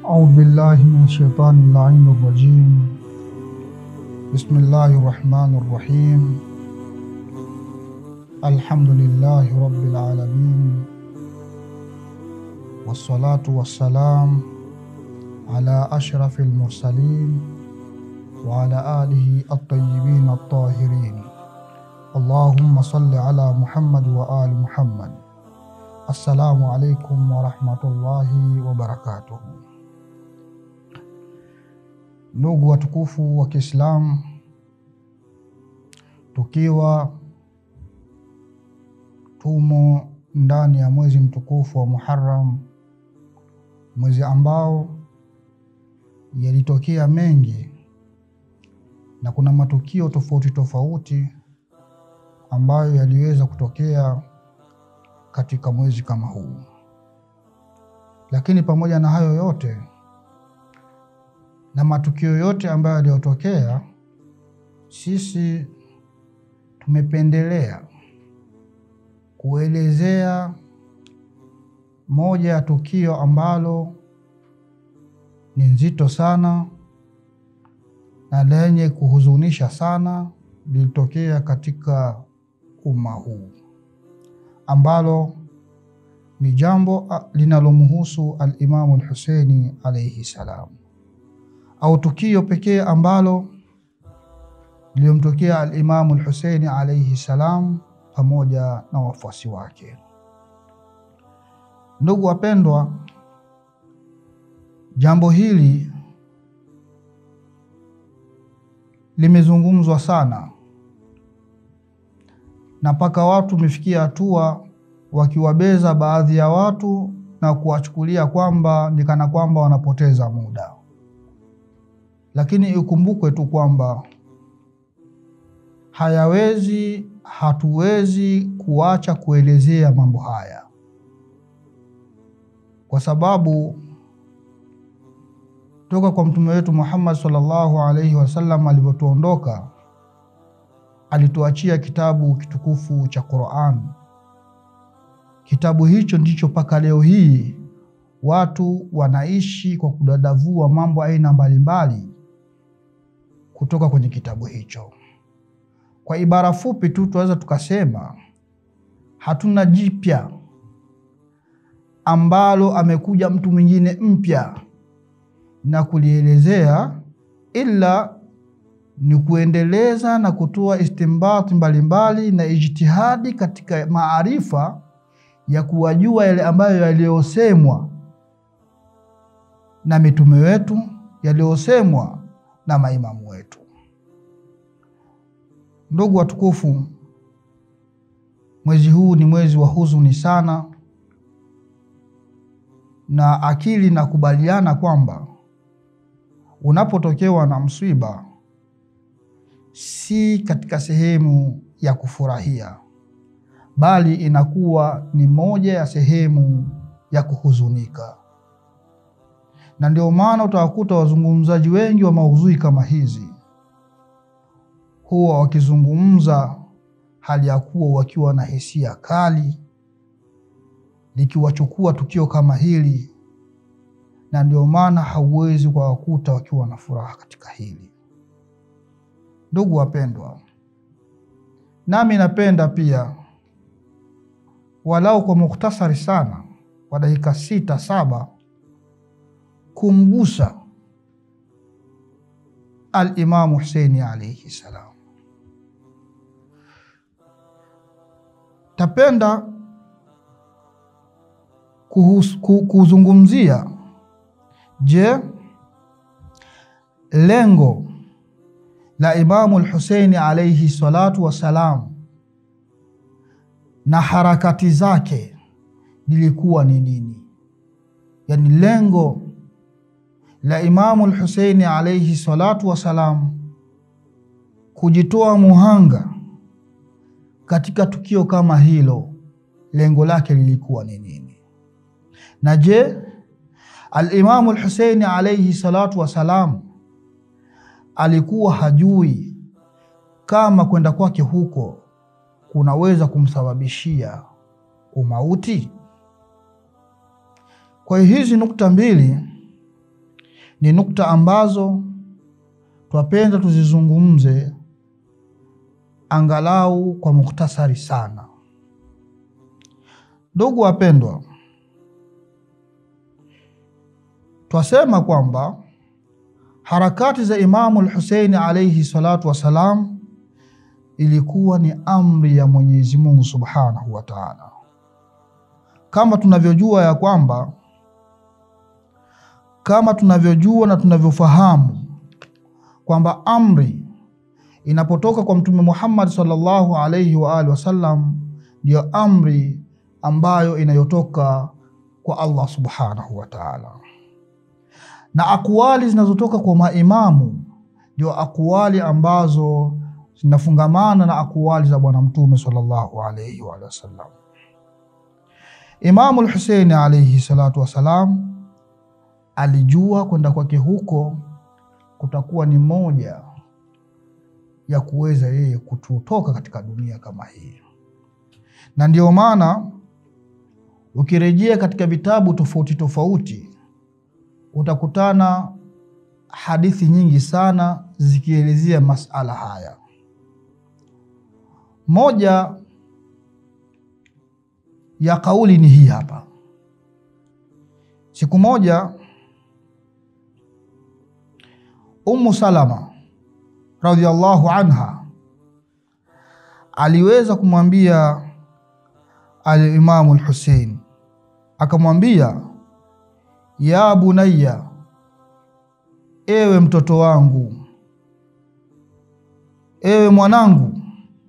أعوذ بالله من الشيطان اللعين الرجيم بسم الله الرحمن الرحيم الحمد لله رب العالمين والصلاة والسلام على أشرف المرسلين وعلى آله الطيبين الطاهرين اللهم صل على محمد وآل محمد السلام عليكم ورحمة الله وبركاته Ndugu watukufu wa Kiislamu, tukiwa tumo ndani ya mwezi mtukufu wa Muharram, mwezi ambao yalitokea mengi na kuna matukio tofauti tofauti ambayo yaliweza kutokea katika mwezi kama huu, lakini pamoja na hayo yote na matukio yote ambayo yaliyotokea, sisi tumependelea kuelezea moja ya tukio ambalo ni nzito sana na lenye kuhuzunisha sana lilitokea katika umma huu ambalo ni jambo linalomhusu Alimamu Alhuseini alaihi salam au tukio pekee ambalo lililomtokea Alimamu Alhuseini alaihi salam pamoja na wafuasi wake. Ndugu wapendwa, jambo hili limezungumzwa sana na mpaka watu wamefikia hatua wakiwabeza baadhi ya watu na kuwachukulia kwamba ni kana kwamba wanapoteza muda lakini ikumbukwe tu kwamba hayawezi, hatuwezi kuacha kuelezea mambo haya, kwa sababu toka kwa mtume wetu Muhammad sallallahu alaihi wasallam alivyotuondoka, alituachia kitabu kitukufu cha Qur'an. Kitabu hicho ndicho mpaka leo hii watu wanaishi kwa kudadavua mambo aina mbalimbali kutoka kwenye kitabu hicho. Kwa ibara fupi tu tunaweza tukasema hatuna jipya ambalo amekuja mtu mwingine mpya na kulielezea, ila ni kuendeleza na kutoa istimbati mbalimbali na ijtihadi katika maarifa ya kuwajua yale ambayo yaliyosemwa na mitume wetu, yaliyosemwa na maimamu wetu. Ndugu watukufu, mwezi huu ni mwezi wa huzuni sana, na akili nakubaliana kwamba unapotokewa na msiba si katika sehemu ya kufurahia, bali inakuwa ni moja ya sehemu ya kuhuzunika na ndio maana utawakuta wazungumzaji wengi wa maudhui kama hizi huwa wakizungumza hali ya kuwa wakiwa na hisia kali likiwachukua tukio kama hili, na ndio maana hauwezi kuwakuta wakiwa na furaha katika hili. Ndugu wapendwa, nami napenda pia walau kwa mukhtasari sana kwa dakika sita saba kumgusa Alimamu Huseini alaihi salam. Tapenda kuzungumzia, je, lengo la Imamu Lhuseini alaihi salatu wassalam na harakati zake lilikuwa ni nini? Yani lengo la Imamu Lhuseini alaihi salatu wassalam kujitoa muhanga katika tukio kama hilo, lengo lake lilikuwa ni nini? Na je, Alimamu Lhuseini alaihi salatu wassalam alikuwa hajui kama kwenda kwake huko kunaweza kumsababishia umauti? Kwa hiyo hizi nukta mbili ni nukta ambazo twapenda tuzizungumze angalau kwa muktasari sana. Ndugu wapendwa, twasema kwamba harakati za Imamu Lhuseini alaihi salatu wassalam ilikuwa ni amri ya Mwenyezi Mungu subhanahu wa taala, kama tunavyojua ya kwamba kama tunavyojua na tunavyofahamu kwamba amri inapotoka kwa Mtume Muhammad sallallahu alaihi wa alihi wasallam ndiyo amri ambayo inayotoka kwa Allah subhanahu wa taala, na akwali zinazotoka kwa maimamu ndio akwali ambazo zinafungamana na akwali za Bwana Mtume sallallahu alaihi wa alihi wasallam. Imamu Lhuseini alaihi salatu wassalam alijua kwenda kwake huko kutakuwa ni moja ya kuweza yeye kututoka katika dunia kama hii, na ndio maana ukirejea katika vitabu tofauti tofauti utakutana hadithi nyingi sana zikielezea masala haya. Moja ya kauli ni hii hapa. Siku moja Ummu Salama radhiallahu anha aliweza kumwambia Alimamu Lhusein, akamwambia ya bunayya, ewe mtoto wangu, ewe mwanangu,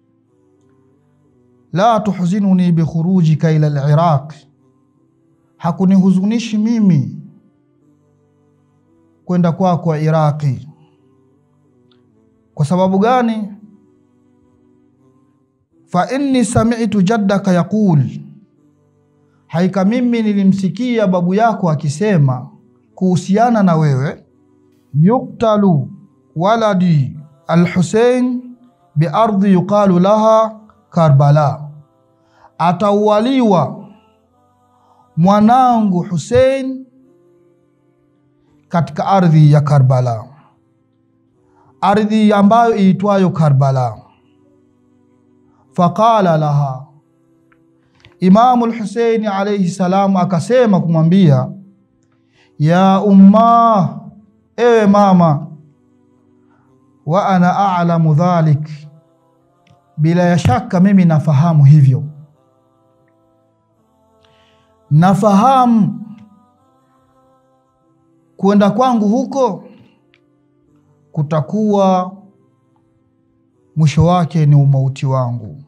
la tuhzinuni bikhurujika ila liraq, hakunihuzunishi mimi kwenda kwako kwa Iraqi. Kwa sababu gani? fa inni sami'tu jaddaka yaqul, haika mimi nilimsikia babu yako akisema kuhusiana na wewe, yuktalu waladi Alhusein biardhi yuqalu laha Karbala, ataualiwa mwanangu Husein katika ardhi ya Karbala, ardhi ambayo iitwayo Karbala. Faqala laha, Imamu Lhuseini alaihi salam akasema kumwambia, ya umma, ewe mama, wa ana a'lamu dhalik, bila ya shaka mimi nafahamu hivyo, nafahamu kwenda kwangu huko kutakuwa mwisho wake ni umauti wangu.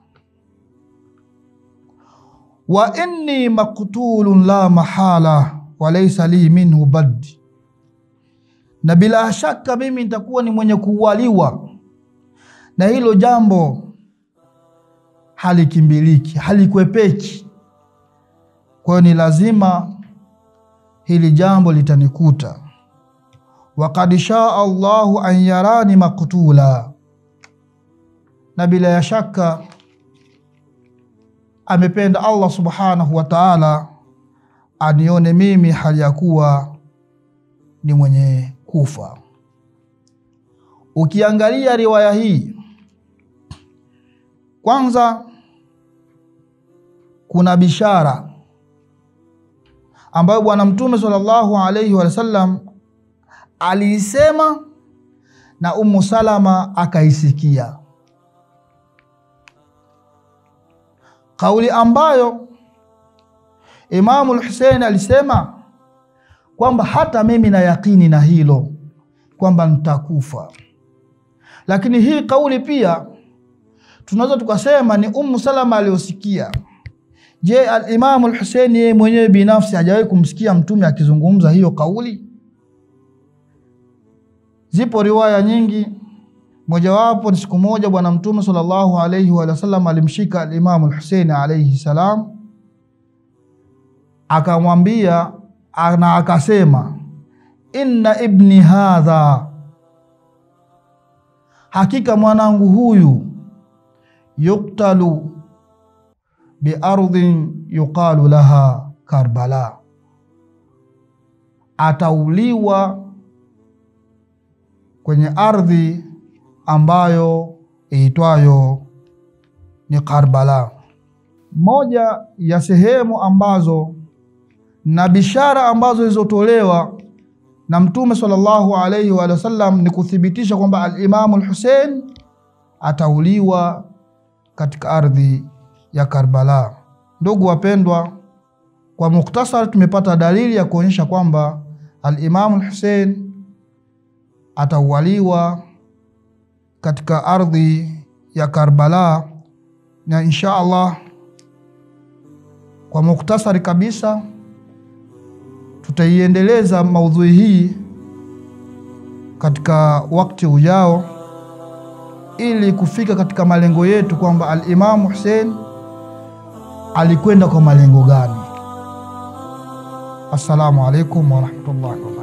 wa inni maktulun la mahala wa laysa li minhu bad, na bila shaka mimi nitakuwa ni mwenye kuualiwa, na hilo jambo halikimbiliki, halikwepeki. Kwa hiyo ni lazima hili jambo litanikuta. Wakad shaa Allahu an yarani maktula, na bila ya shaka amependa Allah subhanahu wa ta'ala anione mimi hali ya kuwa ni mwenye kufa. Ukiangalia riwaya hii, kwanza kuna bishara ambayo Bwana Mtume sallallahu alaihi wasallam aliisema na Ummu Salama akaisikia, kauli ambayo Imamu Lhusein alisema kwamba hata mimi na yakini na hilo kwamba nitakufa, lakini hii kauli pia tunaweza tukasema ni Ummu Salama aliyosikia. Je, Alimamu Lhusein yeye mwenyewe binafsi hajawahi kumsikia Mtume akizungumza hiyo kauli? Zipo riwaya nyingi, mojawapo ni siku moja Bwana Mtume sallallahu alaihi wa sallam alimshika Alimamu Lhusein alaihi salam, akamwambia na akasema, inna ibni hadha, hakika mwanangu huyu, yuktalu biardhin yuqalu laha Karbala, atauliwa kwenye ardhi ambayo iitwayo ni Karbala, moja ya sehemu ambazo na bishara ambazo zilizotolewa na Mtume sallallahu alaihi wa sallam ni kuthibitisha kwamba al-Imamu al-Hussein atauliwa katika ardhi ya Karbala. Ndugu wapendwa, kwa muktasar tumepata dalili ya kuonyesha kwamba al-Imamu al-Hussein ataualiwa katika ardhi ya Karbala, na insha Allah kwa muktasari kabisa tutaiendeleza maudhui hii katika wakati ujao ili kufika katika malengo yetu kwamba al-Imamu Hussein alikwenda kwa malengo gani. Assalamu alaikum warahmatullahi wabarakatuh.